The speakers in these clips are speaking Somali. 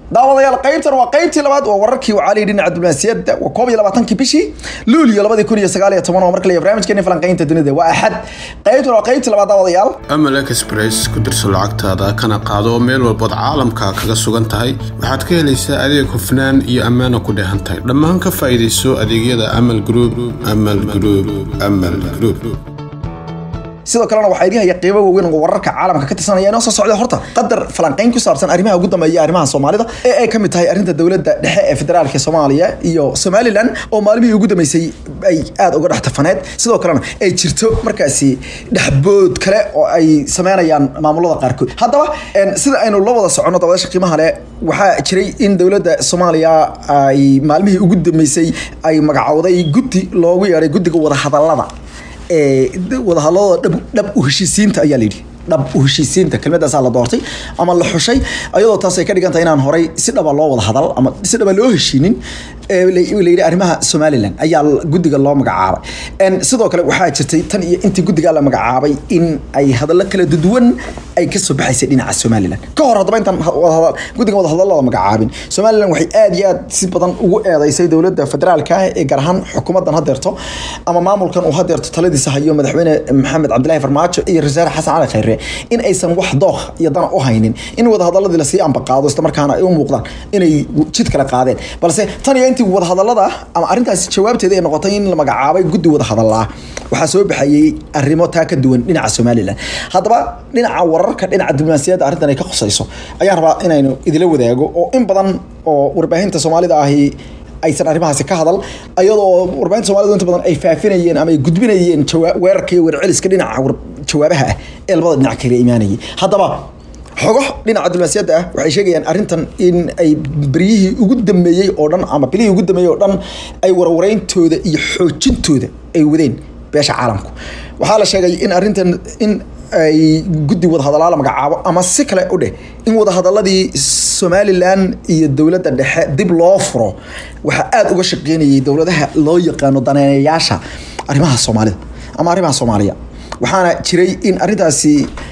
daawadayaal qaybtan waa qaybtii labaad waa wararkii wacaalii dhinaca diblomaasiyadda waa koob iyo labaatankii bishii luulyo labadii kun iyo sagaal iyo toban oo markale barnaamijkeeni falanqaynta dunida waa axad qaybtan waa qaybtii labaad daawadayaal amal express ku dirso lacagtaada kana qaado oo meel walbood caalamka kaga sugan tahay waxaad ka helaysaa adeeg hufnaan iyo ammaana ku dheehan tahay dhammaan ka faa'iidayso adeegyada amal group amal group amal group sidoo kalena waxaa idin haya qiibo waaweyn oo wararka caalamka ka tirsanaya inoo soo socda horta qadar falanqayn ku saabsan arrimaha ugu dambeeya arrimaha soomaalida ee ay ka mid tahay arrinta dowladda dhexe ee federaalka soomaaliya iyo somalilan oo maalmihii ugu dambeysay ay aada uga dhex tafaneed sidoo kalena ay jirto markaasi dhexbood kale oo ay sameynayaan maamulada qaarkood haddaba sida aynu la wada soconno dawadasha qiimaha leh waxaa jiray in dowladda soomaaliya ay maalmihii ugu dambeysay ay magacowday guddi loogu yeedhay guddiga wadahadallada ee wadahadalada dhab u heshiisiinta ayaa layidhi dhab u heshiisiinta kelmadaasaa la doortay ama la xushay ayadoo taas ay ka dhigan tahay inaan horay si dhaba loo wada hadal ama si dhaba loo heshiinin layidhi arrimaha somalilan ayaa guddiga loo magacaabay sidoo kale waxaa jirtay tan iyo intii guddigaa la magacaabay in ay hadallo kala duwan ay kasoo baxaysay dhinaca somalilan ka hor haddaba intaan guddigan wadahadallada magacaabin somalilan waxay aad iyo aad si badan ugu eedeysay dowladda federaalka ah ee gaar ahaan xukuumaddan hadeerto ama maamulkan uu hadeerto taladiisa hayo madaxweyne maxamed cabdilaahi farmaajo iyo rasaare xasan cali khayre in aysan wax dookh iyo dana u haynin in wadahadaladii lasii ambaqaado isla markaana ay u muuqdaan inay jid kale qaadeen balse tan iyo intii wadahadallada ama arrintaasi jawaabteeda ay noqotay in la magacaabay guddi wadahadallaa waxaa soo baxayey arrimo taa ka duwan dhinaca somalilan haddaba dhinaca wararka dhinaca diblomaasiyadda arrintan ay ka khusayso ayaan rabaa inaynu idila wadaago oo in badan oo warbaahinta soomaalida ahi aysan arrimahaasi ka hadal ayadoo warbaahinta soomalidu inta badan ay faafinayeen ama ay gudbinayeen weerarka iyo weerceliska dhinaca jawaabaha ah ee labada dhinac kala imaanayay haddaba xogo dhinaca diblomaasiyadda ah waxay sheegayaan arrintan in ay beryihii ugu dambeeyey oo dhan ama bilihii ugu dambeeyey oo dhan ay warwareyntooda iyo xoojintooda ay wadeen beesha caalamku waxaa la sheegay in arrintan in ay guddi wadahadallaa la magacaabo ama si kale u dheh in wadahadaladii somalilan iyo dowladda dhexe dib loo furo waxaa aada uga shaqeynayay dowladaha loo yaqaano daneynayaasha arrimaha soomaalida ama arrimaha soomaaliya waxaana jiray in arrintaasi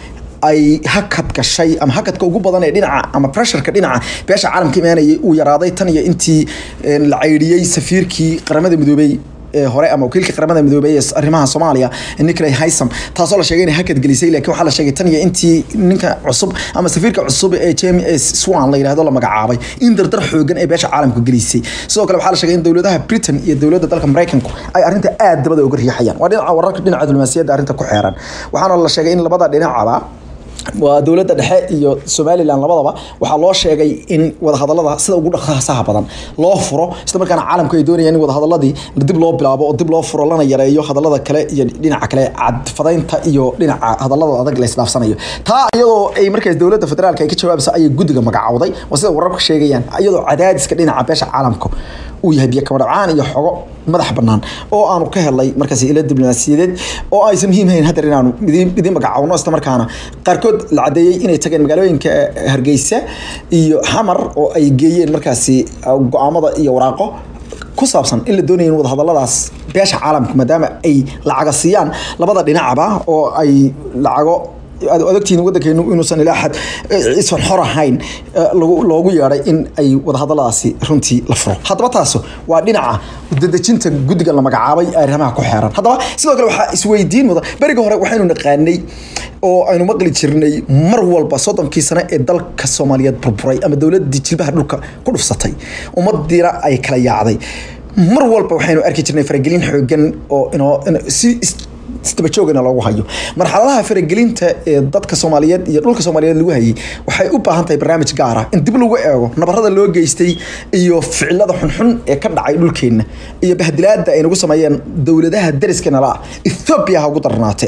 ay hakad gashay ama hakadka ugu badan ee dhinaca ama pressureka dhinaca beesha caalamka imaanayay uu yaraaday tan iyo intii la caydhiyey safiirkii qaramada midoobey hore ama wakiilka qaramada midoobey ee arrimaha soomaaliya nicolay haysam taasoo la sheegay inay hakad gelisay laakiin waxaa la sheegay tan iyo intii ninka cusub ama safiirka cusub ee james swan la yidhahdo la magacaabay in dardar xoogan ee beesha caalamka gelisay sidoo kale waxaa la sheegay in dowladaha britain iyo dowladda dalka maraykanku ay arrinta aad dabada uga riixayaan waa dhinaca wararka dhinaca diblomaasiyadda arrinta ku xeeran waxaana la sheegay in labada dhinacaba waa dowladda dhexe iyo somalilan labadaba waxaa loo sheegay in wadahadallada sida ugu dhaqsaha badan loo furo isla markaana caalamku ay doonayaan in wadahadaladii dib loo bilaabo oo dib loo furo lana yareeyo hadallada kale iyo dhinaca kale cadfadaynta iyo dhinaca hadallada adag la isdhaafsanayo taa iyadoo ay markaas dowladda federaalka ay ka jawaabaysa ayay guddiga magacawday waa sida wararka sheegayaan iyadoo cadaadiska dhinaca beesha caalamka uu yahay biyo kamadhacaan iyo xogo madax banaan oo aanu ka helnay markaas ila diblomaasiyadeed oo aysan muhiim hayn hadeer inaanu idin magacawno isla markaana qaarkood la cadeeyey inay tageen magaalooyinka hargeysa iyo xamar oo ay geeyeen markaasi go-aamada iyo waraaqo ku saabsan in la doonaya in wadahadalladaas beesha caalamka maadaama ay lacaga siiyaan labada dhinacba oo ay lacago aad odagtiin waddankeenu inuusan ilaa xad isan xor ahayn loogu yeedhay in ay wadahadalladaasi runtii la furo haddaba taas waa dhinaca dadejinta guddiga la magacaabay ee arrimaha ku xeeran haddaba sidoo kale waxaa isweydiin mudan beriga hore waxaynu naqaanay oo aynu maqli jirnay mar walba soddonkii sane ee dalka soomaaliyeed burburay ama dowladdii jilbaha dhulka ku dhufsatay ummadiina ay kala yaacday mar walba waxaynu arki jirnay faragelin xoogan oo inoo si isdabajoogana loogu hayo marxaladaha faragelinta ee dadka soomaaliyeed iyo dhulka soomaaliyeed lagu hayay waxay u baahan tahay barnaamij gaar ah in dib lagu eego nabarada loo geystay iyo ficilada xunxun ee ka dhacay dhulkeenna iyo bahdilaada ay nagu sameeyeen dowladaha dariskana la ethoobiya ha ugu darnaatee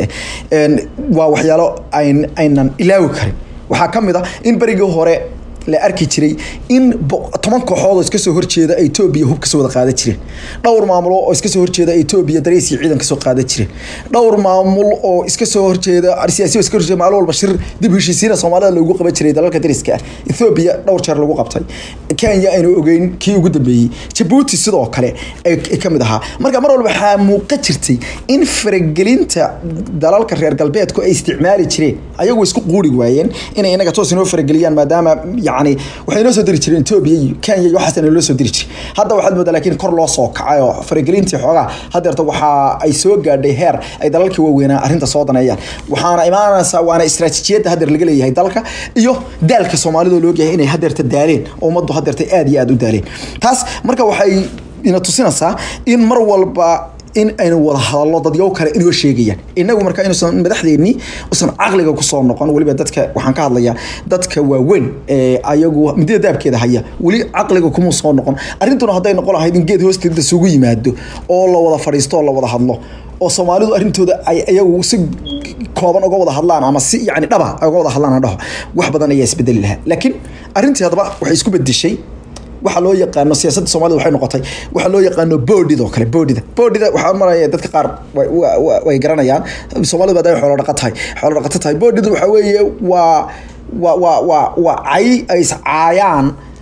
waa waxyaalo aynan ilaawi karin waxaa ka mid a in berigii hore la arki jiray in toban kooxood oo iska soo horjeeda Ethiopia hub ka soo wada qaadan jireen dhowr maamulo oo iska soo horjeeda Ethiopia darees iyo ciidan ka soo qaadan jireen dhowr maamul oo iska soo horjeeda siyaasi iska horjeeda maalin walba shir dib u heshiisiina Soomaalida lagu qaban jiray dalalka dariska ah Ethiopia dhowr jeer lagu qabtay Kenya aynu ogeyn kii ugu dambeeyay Djibouti sidoo kale ay ka mid ahaa marka mar walba waxaa muuqan jirtay in faragelinta dalalka reer galbeedku ay isticmaali jireen ayagoo isku quuri waayeen inay inaga toos inoo farageliyaan maadaama yacni waxay noo soo diri jireen etoobiya iyo kenya iyo waxaas naloo soo diri jiray hadda waxaad moodaa laakiin kor loo soo kacay oo faragelintii xoogaa haddeerta waxa ay soo gaadhay heer ay dalalkii waaweynaa arrinta soo daneeyaan waxaana imaanaysaa waana istaraatiijiyadda haddeer laga leeyahay dalka iyo daalka soomaalida loo ogyahay inay haddeerta daaleen oo ummaddu haddeerta aad iyo aad u daaleen taas marka waxay ina tusinaysaa in mar walba in aynu wada hadallo dadyow kale inoo sheegayaan inagu marka inuusan madaxdeennii usan caqliga kusoo noqon weliba dadka waxaan ka hadlayaa dadka waaweyn ee ayagu midida daabkeeda haya weli caqliga kuma soo noqon arrintuna hadday noqon lahayd in geed hoosteeda isugu yimaado oo la wada fadhiisto oo la wada hadlo oo soomaalidu arrintooda ay iyagu si kooban uga wada hadlaan ama si yani dhaba uga wada hadlaan dhaho wax badan ayaa isbedeli lahaa laakiin arrintii haddaba waxay isku bedeshay waxa loo yaqaano siyaasadda soomaalida waxay noqotay waxa loo yaqaano boodhida oo kale boodhida boodhida waxaa maraya dadka qaar way garanayaan soomaalida baad ay xoolo dhaqa tahay xoolo dhaqato tahay boodhida waxaa weeye waa waa waa waa waa cay ay iscaayaan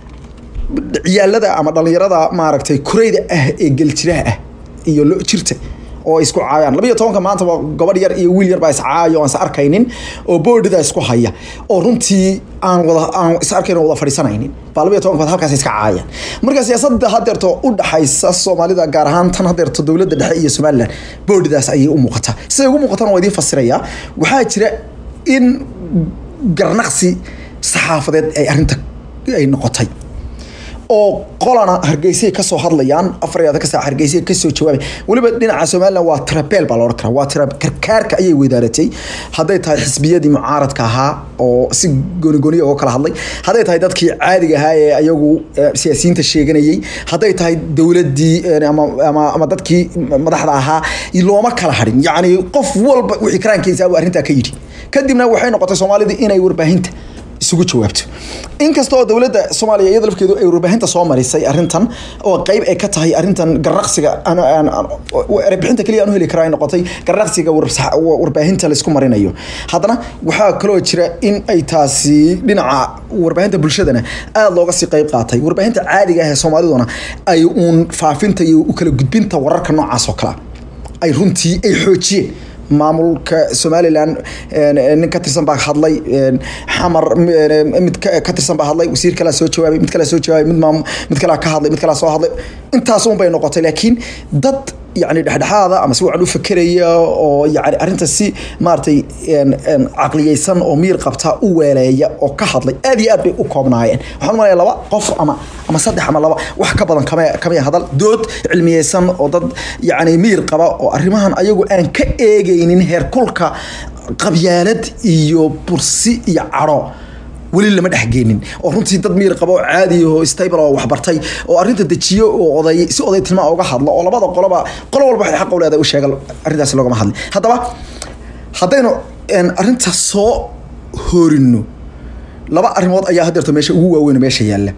ciyaalada ama dhalinyarada maaragtay kureyda ah ee geljiraha ah iyo lo jirta oo isku caayaan labiyo tobanka maanta waa gabadh yar iyo wiil yar baa iscaayo aan is arkaynin oo boodhida isku haya oo runtii aan wada aan is arkayn wada fadhiisanaynin baa labiyo tobanka baad halkaas iska caayaan marka siyaasadda haddeerto u dhaxaysa soomaalida gaar ahaan tan haddeerto dowladda dhexe iyo somaliland boodhidaas ayay u muuqataa siday ugu muuqatana waa idiin fasirayaa waxaa jira in garnaqsi saxaafadeed ay arrinta ay noqotay oo qolana hargeysay kasoo hadlayaan afar iyo ka saac hargeysay kasoo jawaabay weliba dhinaca somaliland waa trabeel baa la odhan karaa waa tra karkaarka ayay weydaaratay hadday tahay xisbiyadii mucaaradka ahaa oo si goonigooniya uga kala hadlay hadday tahay dadkii caadiga ahaa ee ayagu siyaasiyiinta sheeganayay hadday tahay dowladdii ama ama ama dadkii madaxda ahaa looma kala hadhin yacni qof walba wixii karaankiisa buu arrintaa ka yidhi kadibna waxay noqotay soomaalida inay warbaahinta isugu jawaabto inkasta oo dowladda soomaaliya iyada lafkeedu ay warbaahinta soo marisay arrintan oo qeyb ay ka tahay arrintan garnaqsiga erebixinta keliya aan u heli karaa ay noqotay garnaqsiga warbaahinta laisku marinayo haddana waxaa kaloo jira in ay taasi dhinaca warbaahinta bulshadana aada looga sii qeyb qaatay warbaahinta caadiga ah ee soomaaliduna ay uun faafinta iyo u kala gudbinta wararka noocaas oo kalea ay runtii ay xoojiyeen maamulka somalilan nin ka tirsan baa hadlay xamar mid ka tirsan baa hadlay wasiir kalea soo jawaabay mid kalea soo jawaabay mid maam mid kalea ka hadlay mid kalea soo hadlay intaas un bay noqotay laakiin dad yani dhexdhexaada ama si wacan u fakeraya oo yani arrinta si maaragtay caqliyeysan oo miir qabta u weeleeya oo ka hadlay aad iyo aad bay u koobnaayeen waxaan malaya laba qof ama ama saddex ama laba wax ka badan kama kamaya hadal dood cilmiyeysan oo dad yani miir qaba oo arrimahan ayagu aan ka eegaynin heerkulka qabyaalad iyo bursi iyo cadho weli lama dhexgeenin oo runtii dad miir qaba oo caadi oo stable oo waxbartay oo arrinta dejiyo oo oday si oday tilmaa uga hadlo oo labada qoloba qolo walba waxay xaq u leedahay u sheega arrintaas loogama hadlin haddaba haddaynu arrinta soo horino laba arrimood ayaa haddeerto meesha ugu waaweyn meesha yaalla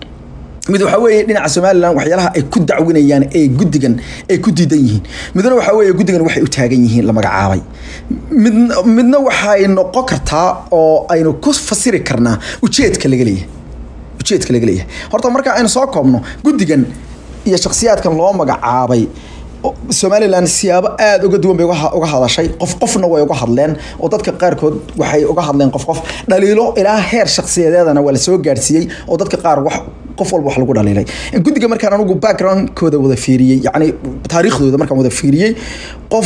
mid waxaa weeye dhinaca somalilan waxyaalaha ay ku dacwinayaan ee guddigan ay ku diidan yihiin midna waxaa weeye guddigan waxay u taagan yihiin la magacaabay mid midna waxay noqon kartaa oo aynu ku fasiri karnaa ujeedka laga leeyahay ujeedka laga leeyahay horta marka aynu soo koobno guddigan iyo shakhsiyaadkan loo magacaabay somalilan siyaabo aada uga duwan bay uga hadashay qof qofna way uga hadleen oo dadka qaarkood waxay uga hadleen qof qof dhaliilo ilaa heer shakhsiyadeedana waa la soo gaadhsiiyey oo dadka qaar wax qof walba wax lagu dhaliilay guddiga markaan anigu backgroundkooda wada fiiriyey yacni taariikhdooda markaan wada fiiriyey qof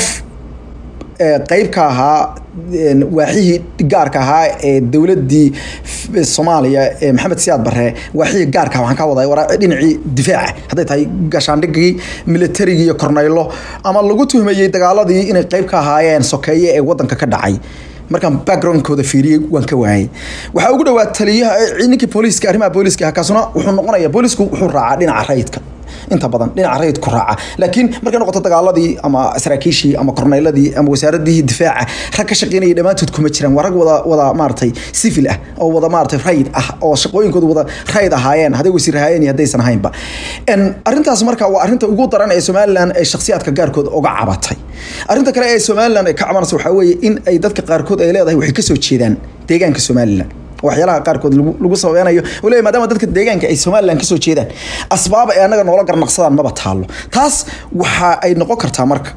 qeyb ka ahaa waaxihii gaarka ahaa ee dowladii soomaaliya ee maxamed siyaad bare waaxihii gaarka waxaan ka waday dhinacii difaaca hadday tahay gashaandhigii militarigii iyo korneylo ama lagu tuhmayey dagaaladii inay qeyb ka ahaayeen sokeeye ee wadanka ka dhacay markaan backgroundkooda fiiriyey waan ka waayay waxaa ugu dhawaa taliyaha ninkii booliiska arrimaha booliiska kaasuna wuxuu noqonaya booliisku wuxuu raacaa dhinaca rayidka inta badan dhinaca rayidku raaca laakiin markay noqoto dagaaladii ama saraakiishii ama korneyladii ama wasaaradii difaaca rag ka shaqeynaya dhammaantood kuma jiraan waa rag wada wada maaragtay civil ah oo wada maaragtay rayid ah oo shaqooyinkooda wada rayid ahaayeen hadday wasiir ahaayeen iyo haddaysan ahaynba arrintaas marka waa arrinta ugu daran ee somaliland ay shakhsiyaadka gaarkood uga cabatay arrinta kale ee somaliland ay ka cabanayso waxaa weeye in ay dadka qaarkood ay leedahay waxay kasoo jeedaan deegaanka somaliland waxyaalaha qaarkood lagu sababeynayo uu leeyahy maadaama dadka deegaanka ay somaliland kasoo jeedaan asbaab ay annaga noola garnaqsadaan maba taalo taas waxa ay noqon kartaa marka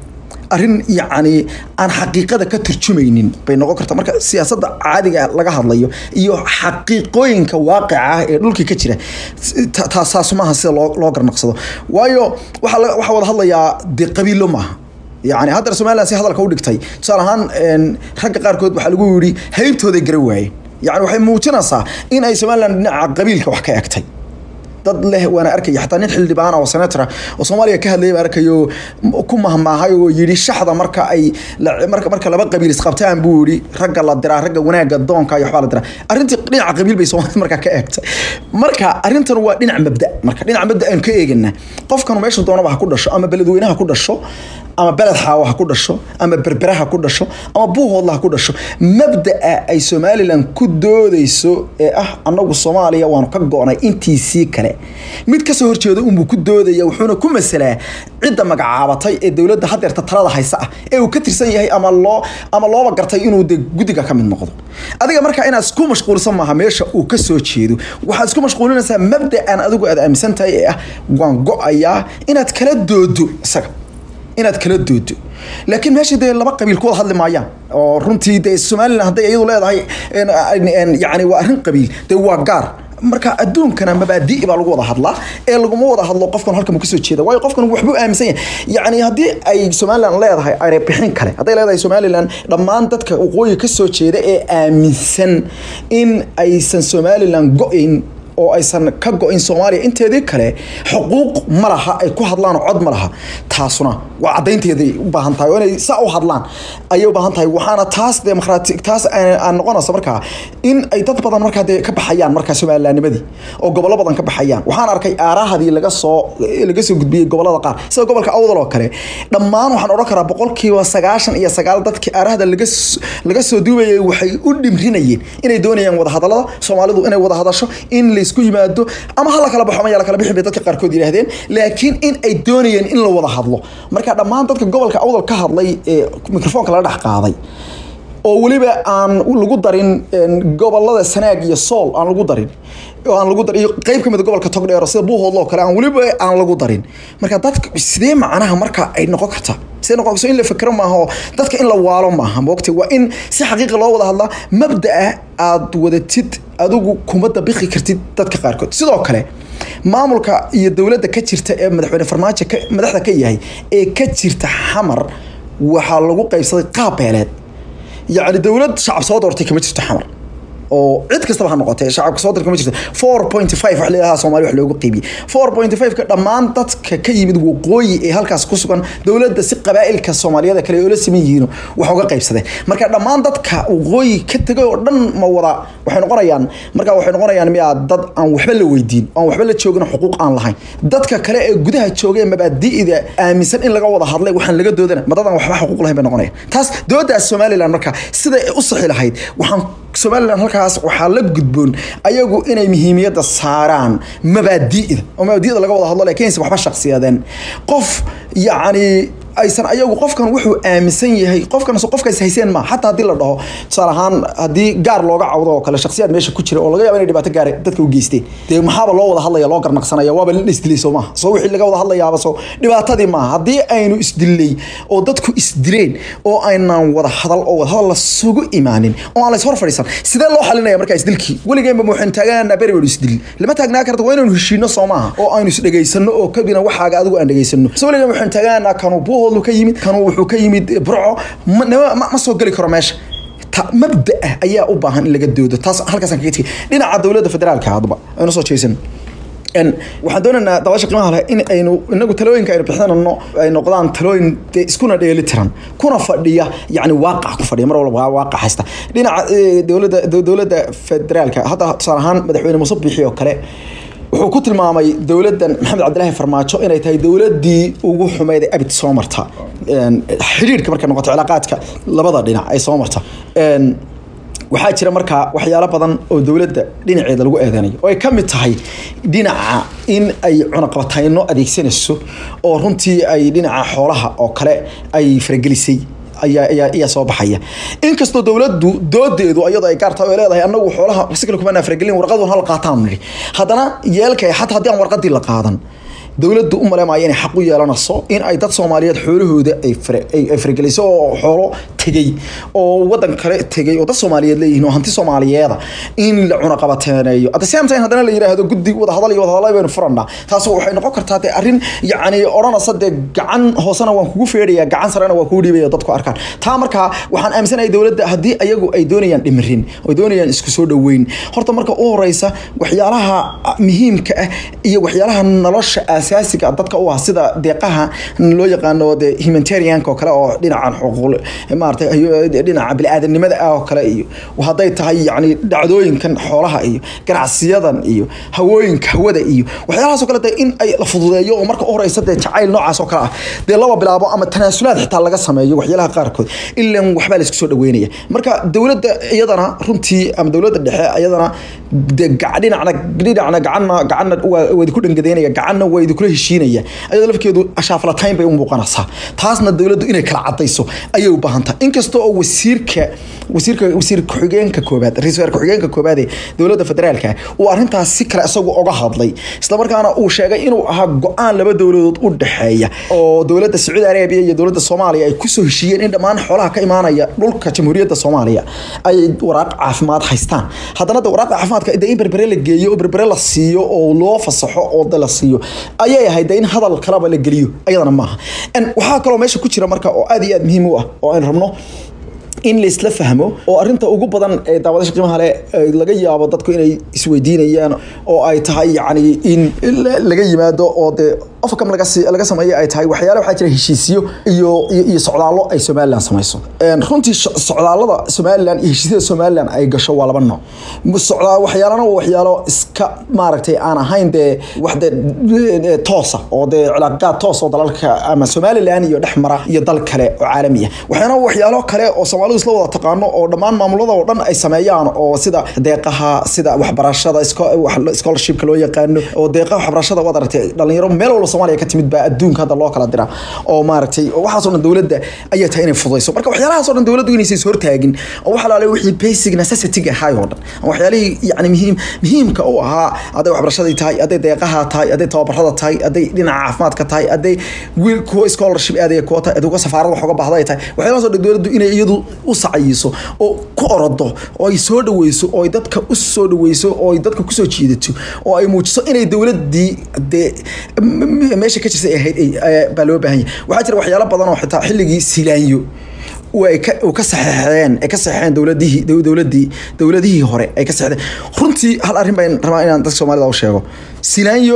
arrin yacni aan xaqiiqada ka turjumaynin bay noqon kartaa marka siyaasadda caadiga laga hadlayo iyo xaqiiqooyinka waaqica ah ee dhulkii ka jira ta- taasaas maaha sida loo loo garnaqsado waayo waxaa la- waxaa wada hadlayaa dee qabiilo maaha yani haddana somaliland si hadalka u dhigtay tusaale ahaan een, ragga qaarkood waxaa lagu yidhi haybtooday gara waayeen yani waxay muujinaysaa in ay somaliland dhinaca qabiilka wax ka egtay dad leh waana arkaya xataa nin xildhibaan oo senatora oo soomaaliya ka hadlayay baan arkayo ku mahmaahay oo yidhi shaxda marka ay la- marka marka laba qabiil isqabtaan buu yidhi ragga la diraa ragga wanaagga doonka iyo waxbaa la diraa arrintii dhinaca qabiil bay soomaalida markaa ka eegtay marka arrintan waa dhinac mabda marka dhinaca mabda aynu ka eegana qofkanu meeshu doonaba ha ku dhasho ama beledweynaha ku dhasho ama beled xaawo ha ku dhasho ama berbera ha ku dhasho ama buuhoodla ha ku dhasho mabda'a ay somalilan ku doodeyso ee ah annagu soomaaliya waanu ka go-nay intiisii kale mid kasoo horjeeda unbuu ku doodaya wuxuuna ku masalaa cidda magacaabatay ee dowladda hadeerta talada haysa ah ee uu ka tirsan yahay ama loo ama looba gartay inuu de guddiga ka mid noqdo adiga marka inaad isku mashquulsan maaha meesha uu ka soo jeedo waxaad isku mashquulinaysaa mabda'an adigu aad aaminsan tahay ee ah waan go-ayaa inaad kala doodo isaga inaad kala doodo laakiin meesha dee laba qabiil ku wada hadli maayaan oo runtii dee somalilan hadday iyadu leedahay en- en- en- yacni waa arrin qabiil dee waa gaar marka adduunkana mabaadi'i baa lagu wada hadlaa ee laguma wada hadlo qofkan halkan uu kasoo jeeda waayo qofkan waxbuu aaminsan yahay yacni haddii ay somalilan leedahay ay bixin kale hadday leedahay somalilan dhammaan dadka waqooyi kasoo jeeda ee aaminsan in aysan somalilan go-in oo aysan ka go-in soomaaliya inteedii kale xuquuq ma laha ay ku hadlaan oo cod ma laha taasuna waa caddaynteeday u baahan tahay oo inay saa u hadlaan ayay u baahan tahay waxaana taas demokraati taas aan aan noqonaysa markaa in ay dad badan markaa dee ka baxayaan markaa somalilaanimadii oo gobollo badan ka baxayaan waxaan arkay aarahadii laga soo laga soo gudbiyey gobollada qaar sida gobolka awdal oo kale dhammaan waxaan odhan karaa boqolkiiba sagaashan iyo sagaal dadkii aarahada laga s- laga soo duubayay waxay u dhimrinayeen inay doonayaan wada hadallada soomaalidu inay wada hadasho in laysku yimaado ama hala kala baxo ama yaa la kala bixin bay dadka qaarkood yidhaahdeen laakiin in ay doonayeen in la wada hadlo marka dhammaan dadka gobolka awdal ka hadlay ee mikrofoonka laga dhex qaaday oo weliba aan lagu darin een, gobolada sanaag iyo sool aan lagu darin oo aan lagu darin iyo qeyb kamid gobolka togdheero sida buuhoodlo oo kale aan weliba aan lagu darin marka dadka sidee macnaha marka ay noqon kartaa sidee noqon so in la fikro maaha oo dadka in la waalo maaha moogta waa in si xaqiiqi loo wada hadlaa mabda'a aad wadatid adigu kuma dabiqi kartid dadka qaarkood sidoo kale maamulka iyo dowladda ka jirta ee madaxweyne farmaajo ka- madaxda ka yahay ee ka jirta xamar waxaa lagu qaybsaday qaab beeleed yacni dowlad shacab soo doortay kama jirto xamar oo cid kastaba ha noqotee shacabka soo dirka ma jirto four point five wax leedaha soomaali wax loogu qiibiyey four point five ka dhammaan dadka ka yimid waqooyi ee halkaas ku sugan dowladda si qabaa'ilka soomaaliyada kale oo la siman yihiin wax uga qaybsadeen marka dhammaan dadka waqooyi ka tegay oo dhan ma wada waxay noqonayaan marka waxay noqonayaan miyaa dad aan waxba la weydiin aan waxba la joogin xuquuq aan lahayn dadka kale ee gudaha joogay mabaadi'da aaminsan in laga wada hadlay waxaan laga doodana ma dadaan waxba xuquuq lahayn bay noqonayaan taas doodaas somaliland marka siday u sixi lahayd waxaan somalilan halkaas waxaa la gudboon ayagu inay muhiimiyadda saaraan mabaadi'da oo mabaadi'da laga wada hadlo laakiin aysan waxba shaqsiyaadeen qof yacni aysan ayagu qofkan wuxuu aaminsan yahay qofkan qofkaas hayseen ma xataa haddii la dhaho tusaale ahaan haddii gaar looga cawdo oo kale shaksiyaad meesha ku jira oo laga yaabo inay dhibaato gaar dadka u geysteen dee maxaaba loo wada hadlaya loo garnaqsanaya waaba la isdilay soo maaha soo wixii laga wada hadlayaaba soo dhibaatadii maaha haddii aynu isdilay oo dadku isdileen oo aynan wada hadal oo wada hadal la sugu imaanin oo aan la is hor fadhiisan sidee loo xalinaya markaa isdilkii weligeenba waxaynu taaganaanaa beri baynu isdil lama taagnaa karta waa inaynu heshiino soo maaha oo aynu isdhegaysano oo kadibna waxaaga adigu aan dhegaysano so weligeen waxaynu taaganaanaa kanu buuhoodlu ka yimid kanu wuxuu ka yimid burco ma- nama- ma ma soo geli karo meesha ta mabda ah ayaa u baahan in laga doodo taas halkaasaan kaga tegay dhinaca dowladda federaalka hadba aynu soo jeesan En waxaan doonaynaa dabasha qiimaha leh in aynu inagu talooyinka aynu bixinayno ay noqdaan talooyin dee iskuna dheeli tiran kuna fadhiya yacni waaqac ku fadhiya mar walba waa waaqac haysta dhinaca eh, dowladda dow- dowladda federaalka hadda tusaale ahaan madaxweyne muuse biixi oo kale wuxuu ku tilmaamay dowladdan maxamed cabdilaahi farmaajo inay tahay dowladdii ugu xumeyd ee abid soo marta En, xidhiidhka markay noqoto cilaaqaadka labada dhinac ay soo marta En, waxaa jira markaa waxyaalo badan oo dowladda dhinaceeda lagu eedeynayo oo ay ka mid tahay dhinaca in ay cunaqabatayno adeegsanayso oo runtii ay dhinaca xoolaha oo kale ay faragelisay ayaa ayaa ayaa soo baxaya inkastoo dowladdu doodeedu iyadoo ay gaar tahay oo ay leedahay annagu xoolaha si kale kuma faragelin warqadu hal qaataan nidhi haddana yeelkay xataa haddii aan warqadii la qaadan dowladdu u maleemaya inay xaq u yeelanayso in ay dad soomaaliyeed xoolahooda ay farageliso oo xoolo tegey oo wadan kale tegey oo dad soomaaliyeed leeyihiin oo hanti soomaaliyeeda in la cunaqabateeneeyo at the same time haddana la yidhaahdo guddi wadahadal iyo wadahadal baynu furannaa taas waxay noqon kartaa dee arrin yacni odhanaysa dee gacan hoosena waan kugu feedhaya gacan sarena waan kugu dhiibaya dadku arkaan taa markaa waxaan aaminsanahay dowladda haddii ayagu ay doonayaan dhimirin oo doonayaan isku soo dhoweyn horta marka u horeysa waxyaalaha muhiimka ah iyo waxyaalaha nolosha asaasiga dadka u ah sida deeqaha loo yaqaano de humanitarianka oo kale oo dhinacan xuquuq maarata dhinaca biniaadanimada ah oo kale iyo hadday tahay yani dhacdooyinkan xoolaha iyo ganacsiyadan iyo hawooyinka hawada iyo waxyaalahaas oo kale de in ay la fududeeyo oo marka u horeysa dee jacayl noocaas oo kale ah dee laba bilaabo ama tanaasulaad xitaa laga sameeyo waxyaalaha qaarkood ilan waxbaa la isku soo dhaweynaya marka dowladda iyadana runtii ama dowladda dhexe iyadana de dhinacna dhinacna gacanna gacanna waa idinku dhangadeynaya gacanna waa idinkula heshiinaya ayadoo lafkeedu ashaaflatayn bay u muuqanaysaa taasna dowladdu inay kala cadayso ayay u baahan tahay inkasta oo wasiirka wasiirka wasiir ku-xigeenka koobaad ra-iisul wasaar ku-xigeenka koobaad ee dowladda federaalka uu arrintaas si kale isagu oga hadlay islamarkaana uu sheegay inuu ahaa go-aan laba dowladood u dhexeeya oo dowladda sacuudi arabiya iyo dowladda soomaaliya ay kusoo heshiiyeen in dhammaan xoolaha ka imaanaya dhulka jamhuuriyadda soomaaliya ay waraaq caafimaad haystaan haddana de waraaqda caafimaadka de in berbere la geeyo oo berbere la siiyo oo loo fasaxo oo de la siiyo ayay ahayd de in hadal kaleba la geliyo ayadana maaha waxaa kaloo meesha ku jira marka oo aad iyo aad muhiim u ah oo aynu rabno in laisla fahmo oo arinta ugu badan ee daawadasha qiimaha leh laga yaabo dadku inay isweydiinayaan oo ay tahay yacni in laga yimaado oo dee ofcam laga laga sameeyo ay tahay waxyaale waxaa jira heshiisyo iyo iyo socdaallo ay somaliland samayso runtii socdaallada somaliland iyo heshiisyada somaliland ay gasho waa laba nooc socdaa waxyaalana waa waxyaalo iska maaragtay aan ahayn dee wax dee toosa oo dee cilaaqaad toos oo dalalka ama somaliland iyo dhex mara iyo dal kale oo caalami ah waxyaana waxyaalo kale oo soomaalidu isla wada taqaano oo dhammaan maamulada oo dhan ay sameeyaan oo sida deeqaha sida waxbarashada scholarshipka loo yaqaano oo deeqaha waxbarashada waad aragtay dhalinyaro meel walba soomaaliya ka timid baa adduunka hadda loo kala dira oo maaragtay waxaasoo dhan dowladda ayaa tahay inay fududayso marka waxyaalahaasoo dhan dowladdu inaysan is hortaagin oo waxa laale wixii basic necessity ahay oo dhan waxyaalihii yani muhiim muhiimka u ahaa hadday waxbarashadii tahay hadday deeqaha tahay hadday tababarada tahay hadday dhinaca caafimaadka tahay hadday wiil kuwa scholarship aadaya kuwa tahay aduga safaarada wax uga baahda ay tahay waxyaalahaasoo dhan dowladdu inay iyadu u sacayiso oo ku orodo oo ay soo dhaweyso oo ay dadka u soo dhaweyso oo ay dadka kusoo jiidato oo ay muujiso inay dowladdii dee meesha ka jirtay ahayd baa loo baahan yahay waxaa jira waxyaalo badan oo xitaa xilligii silaanyo way ka ka saxeexdeen ay ka saxeexeen dowladihii dowladii dowladihii hore ay ka saxeexdeen runtii hal arrin baan rabaa inaan dadka soomaalida u sheego silaanyo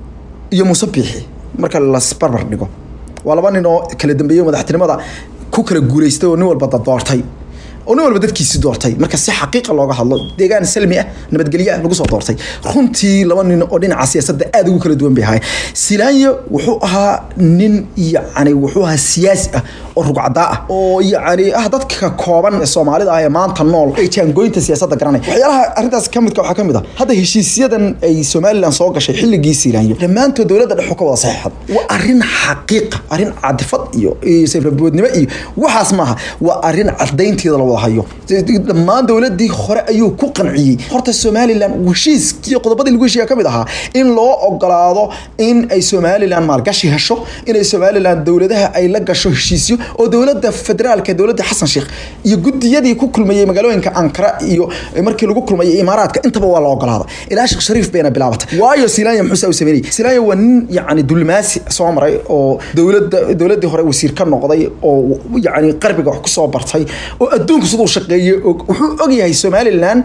iyo muuse biixi marka las barbar dhigo waa laba nin oo kala dambeeyey madaxtinimada ku kala guulaystay oo nin walba doortay oo nin walba dadkiisi doortay marka si xaqiiqa looga hadlo deegaan salmi ah nabadgelyo ah lagu soo doortay runtii laba nin oo dhinaca siyaasadda aada ugu kala duwan bay ahaayeen silaanyo wuxuu ahaa nin yacni wuxuu ahaa siyaasi ah oo rugcadaa ah oo yacni ah dadka kooban ee soomaalida ah ee maanta nool ee jaangooyinta siyaasadda garanaya waxyaalaha arrintaas ka midka waxaa ka mid ah hadda heshiisyadan ay somaliland soo gashay xilligii silaanyo dhammaantood dowladda dhexu ka wada saxeexad waa arrin xaqiiqa arrin cadifad iyo iyo safraboodnimo iyo waxaas maaha waa arrin cadaynteeda la wada hayo dhammaan dowladii hore ayuu ku qanciyey horta somaliland heshiiskii qodobadii lagu heshiiya ka mid ahaa in loo ogolaado in ay somaliland maalgashi hesho inay somaliland dowladaha ay la gasho heshiisyo oo dowladda federaalka dowladda xasan sheekh iyo gudiyadii ku kulmayey magaalooyinka ankara iyo markii lagu kulmayay imaaraadka intaba waa la ogolaada ilaa sheekh shariif bayna bilaabatay waayo silanya muxuu saa u sameynayay silanya waa nin yacni dulmaasi soo maray oo dowladda dowladdii hore wasiir ka noqday oo yacni qarbiga wax kusoo bartay oo adduunka siduu shaqeeyey wuxuu ogyahay somaliland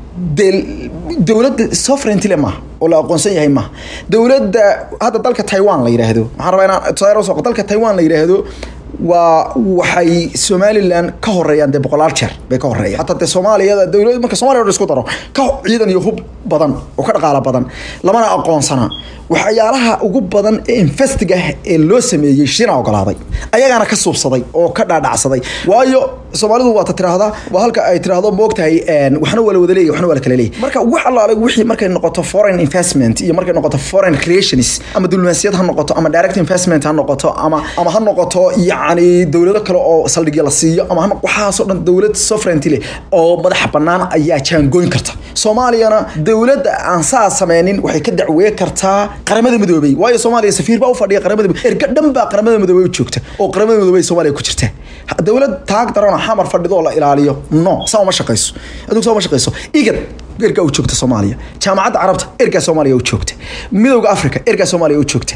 dowladda sovereignty le maaha oo la aqoonsan yahay maaha dowladda hadda dalka taiwan la yidhaahdo maxaan rabaa inaan tusaale usoo dalka taiwan la yidhaahdo waa waxay somaliland ka horeeyaan dee boqolaal jeer bay ka horeeyaan hataa dee soomaaliyada dowlad marka soomaliya isku daro ka ciidan iyo hub badan oo ka dhaqaala badan lamana aqoonsana waxyaalaha ugu badan ee investiga ah ee loo sameeyey shina ogolaaday ayagaana ka suubsaday oo ka dhaadhacsaday waayo soomaalidu waata tiraahdaa waa halka ay tiraahdo moogtahay waxna waa la wada leeyahy waxna waa la kala leeyahy marka wax allaale wixii markay noqoto foreign investment iyo markay noqoto foreign creations ama diblomaasiyad ha noqoto ama direct investment ha noqoto ama ama ha noqoto yacni dowlado kale oo saldhigya la siiyo ama waxaasoo dhan dowlad sovereignty leh oo madaxa bannaan ayaa jaangoyn karta soomaaliyana dowladda aan saa sameynin waxay ka dacwee kartaa qaramada midoobey waayo soomaaliya safiir baa u fadhiya qaramada midoobey erga dhan baa qaramada midoobey u joogta oo qaramada midoobey soomaaliya ku jirta dowlad taag darana xamar fadhido oo la ilaaliyo no saa uma shaqayso adug saa uma shaqayso igad ergaa u joogta soomaaliya jaamacadda carabta ergaa soomaaliya u joogta midowda africa ergaa soomaaliya u joogta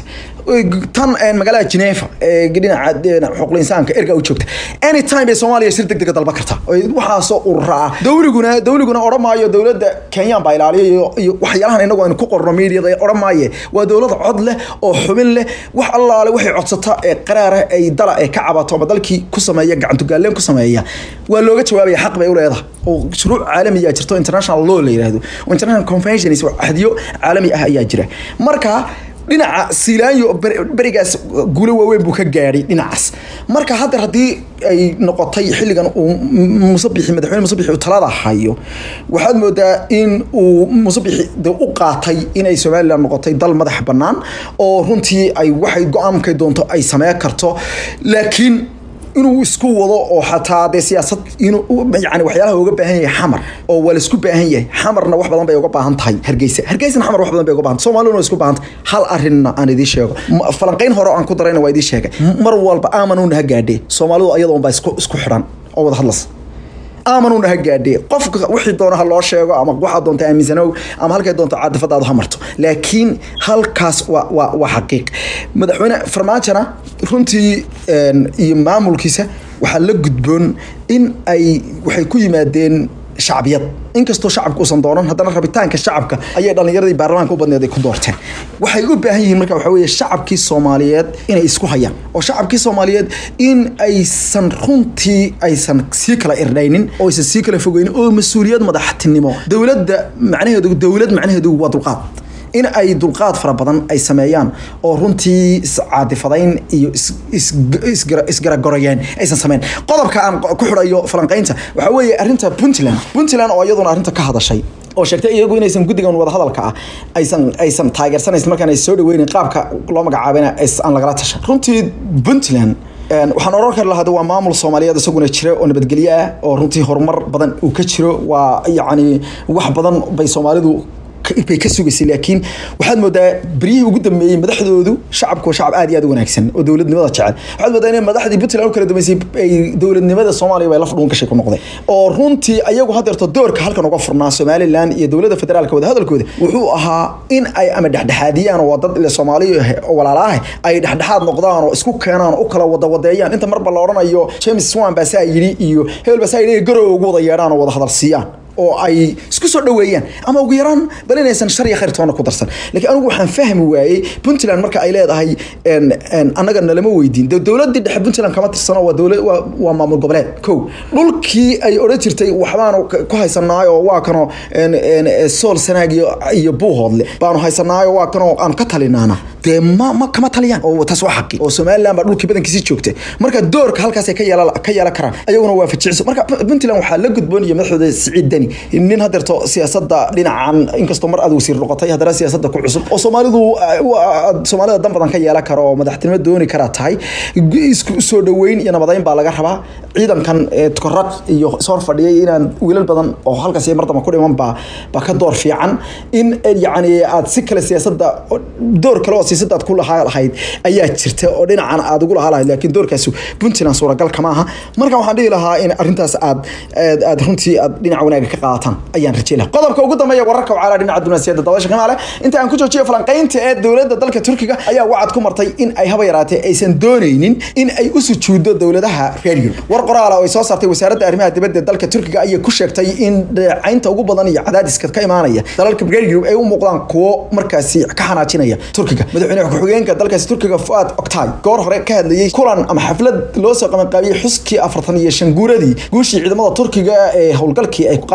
tan magaalada geneva ee dhinaca xuquuqul insaanka ergaa u joogta anytime bay soomaaliya shir deg dega dalba karta waxaasoo ururaa dowliguna dowliguna odhan maayo dowladda kenyaan baa ilaaliya iyo waxyaalahan inagu aynu ku qorno mediada odhan maaye waa dowlad cod leh oo xubin leh wax allaale waxay codsata ee qaraara ay dala ee ka cabato ama dalkii ku sameeya gacantugaaleen ku sameeya waa looga jawaabaya xaq bay u leedahay oo shuruuc caalamiyaa jirto international law la yidhaahdo international conventions axdiyo caalami ah ayaa jira marka dhinaca siilaanyo berigaas guulo waaweyn buu ka gaadhay dhinacaas marka hadda haddii ay noqotay xilligan uu musabixi madaxweyne musabixi uu talada hayo waxaad moodaa in uu musabixi de u qaatay inay somaliland noqotay dal madax bannaan oo runtii ay waxay go-aankay doonto ay samee karto laakiin inuu isku wado oo xataa dee siyaasad inuu yani waxyaalaha uga baahan yahay xamar oo waa laisku baahan yahay xamarna wax badan bay uga baahan tahay hargeysa hargeysana xamar wax badan bay uga baahan soomaaliduna waa isku baahan tahay hal arrinna aan idiin sheego falanqayn hore aan ku darayna waa idiin sheegay mar walba aamanuna ha gaadhee soomaalidu iyada unbaa isku isku xidhan oo wada hadlas aamanuna ha gaadhee qofka wixii doona ha loo sheego ama waxaa doonta aaminsanow ama halkay doonto caadifadaadu ha marto laakiin halkaas waa waa waa xaqiiq madaxweyne farmaajona runtii iyo maamulkiisa waxaa la gudboon in ay waxay ku yimaadeen shacbiyad inkastoo shacabka uusan doonan haddana rabitaanka shacabka ayay dhallinyaradii baarlamaanka u badneed ay ku doorteen waxay u baahan yihiin marka waxaa weeye shacabkii soomaaliyeed inay isku hayaan oo shacabkii soomaaliyeed in aysan runtii aysan sii kala irdhaynin oo aysan sii kala fogeynin oo mas-uuliyad madaxtinimo dowladda macnaheedu dowlad macnaheedu waa dulqaad in ay dulqaad fara badan ay sameeyaan oo runtii iscaadifadayn iyo isgaragorayeen aysan sameyn qodobka aan ku xidhayo falanqaynta waxaa weeye arrinta puntland puntland oo iyaduna arrinta ka hadashay oo sheegtay iyagu inaysan guddigan wadahadalka ah aysan aysan taageersanaysan markaan ay soo dhaweynin qaabka loo magacaabana aan lagala tashan runtii puntland waxaan oran kari lahaa waa maamul soomaaliyeed isaguna jira oo nabadgelyo ah oo runtii horumar badan uu ka jiro waa yacni wax badan bay soomaalidu bay ka sugaysay laakiin waxaad moodaa beryihii ugu dambeeyey madaxdoodu shacabku waa shacab aad iyo aad u wanaagsan oo dowladnimada jecel waxaad moodaa inay madaxdii puntland u kala dambeysay ay dowladnimada soomaaliya bay laf dhuun gashay ku noqday oo runtii ayagu hadeerto doorka halkan uga furnaa somaliland iyo dowladda federaalka wadahadalkooda wuxuu ahaa in ay ama dhexdhexaadiyaan oo dad ile soomaaliya oo walaalaah ay dhexdhexaad noqdaan oo isku keenaan oo u kala wadawadeeyaan inta marba la odhanayo james swan baa saa yidhi iyo hebel baa saa yidhi garow ugu wada yeedhaan oo wada hadal siiyaan oo ay isku soo dhaweeyaan ama ugu yaraan bal inaysan shar iyo khayr toona ku darsan laakiin anigu waxaan fahmi waayey puntland marka ay leedahay annaga nalama weydiin dowladdii dhexe puntland kama tirsano waa dowlad waa maamul goboleed kow dhulkii ay odhan jirtay waxbaanu ku haysanaayo waa kanoo sool sanaag iyo buuhoodle baanu haysanaayo waa kanoo aanu ka talinaana dee ma ma kama taliyaan oo taas waa xaqi oo somaliland baa dhulkii badankiisii joogta marka doorka halkaas ay ka yeela ka yeelan karaan ayaguna waa fajicso marka puntland waxaa la gudboon iyo madaxdooda siciid deni nin hadeerto siyaasadda dhinacan inkastoo mar aad wasiir noqotay haddana siyaasadda ku cusub oo soomaalidu soomaalida dan badan ka yeelan karo oo madaxtinimo dooni karaa tahay isku soo dhaweyn iyo nabadeyn baa laga rabaa ciidankan tukaraq iyo soor fadhiyay inaan wiilal badan oo halkaas mar damba ku dhiman baa baa ka door fiican in yacni aad si kale siyaasadda door kale oo siyaasadda aad ku lahaa lahayd ayaa jirta oo dhinacan aad ugu lahaa lahayd laakiin doorkaasi puntland suuragal kama aha marka waxaan dhihi lahaa in arrintaas aad aad runtii aad dhinaca wanaaga ka qaadataan ayaan rajay lahaa qodobka ugu dambeeya wararka wacaalaa dhinaca dunaasiyadda dabasha kamaale inta aan ku joojiyo falanqaynta ee dowladda dalka turkiga ayaa wacad ku martay in ay haba yaraatee aysan doonaynin in ay u sujuuddo dowladaha reer yurub war qoraala oo ay soo saartay wasaaradda arrimaha dibadda dalka turkiga ayay ku sheegtay in dhacaynta ugu badan iyo cadaadiska ka imaanaya dalalka reer yurub ay u muuqdaan kuwo markaasi ka xanaajinaya turkiga madaxweyne ku-xigeenka dalkaasi turkiga fuad oktay goor hore ka hadlayey kulan ama xaflad loo soo qabanqaabiyey xuskii afartan iyo shan guuradii guushii ciidamada turkiga ee howlgalkii ay ku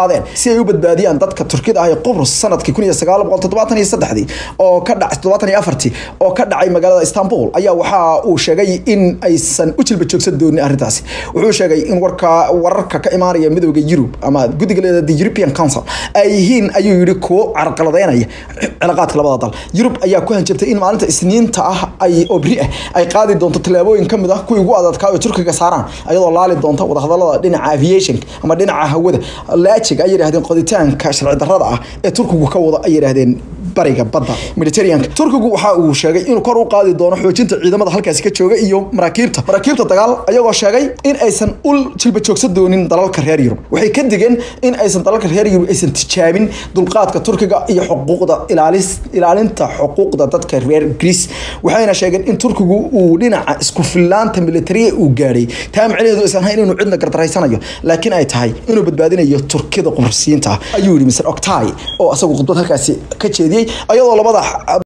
qaadeen si ay u badbaadiyaan dadka turkida ah ee qubrus sanadkii kun iyo sagaal boqol toddobaatan iyo saddexdii oo ka dhacay toddobaatan iyo afartii oo ka dhacay magaalada istanbul ayaa waxa uu sheegay in aysan u jilba joogsan doonin arrintaasi wuxuu sheegay in warka wararka ka imaanaya midooda yurub ama guddiga leeda the european council ay yihiin ayuu yidhi kuwo carqaladeynaya cilaaqaadka labada dal yurub ayaa ku hanjabtay in maalinta isniinta ah ay oo beri ah ay qaadi doonto tallaabooyin ka mid ah kuwii ugu adadkaa oo turkiga saaraan ayadoo laali doonta wadahadalada dhinaca aviation ama dhinaca hawada laajig ay yidhahdeen qoditaanka sharci darrada ah ee turkigu ka wada ay yidhahdeen bariga badda mediterraneanka turkigu waxa uu sheegay inuu kor u qaadi doono xoojinta ciidamada halkaasi ka jooga iyo maraakiibta maraakiibta dagaal ayagoo sheegay in aysan ul jilba joogsan doonin dalalka reer yurub waxay ka digeen in aysan dalalka reer yurub aysan tijaabin dulqaadka turkiga iyo xuquuqda ilaalis ilaalinta xuquuqda dadka reer greece waxayna sheegeen in turkigu uu dhinaca isku fillaanta militariya uu gaadhay taa macnaheedu aysan ahayn inuu cidna gardaraysanayo laakiin ay tahay inuu badbaadinayo turkida qubrsiyiinta ayuu yidhi mr octai oo asagu khudbad halkaasi ka jeediyey ayadoo labada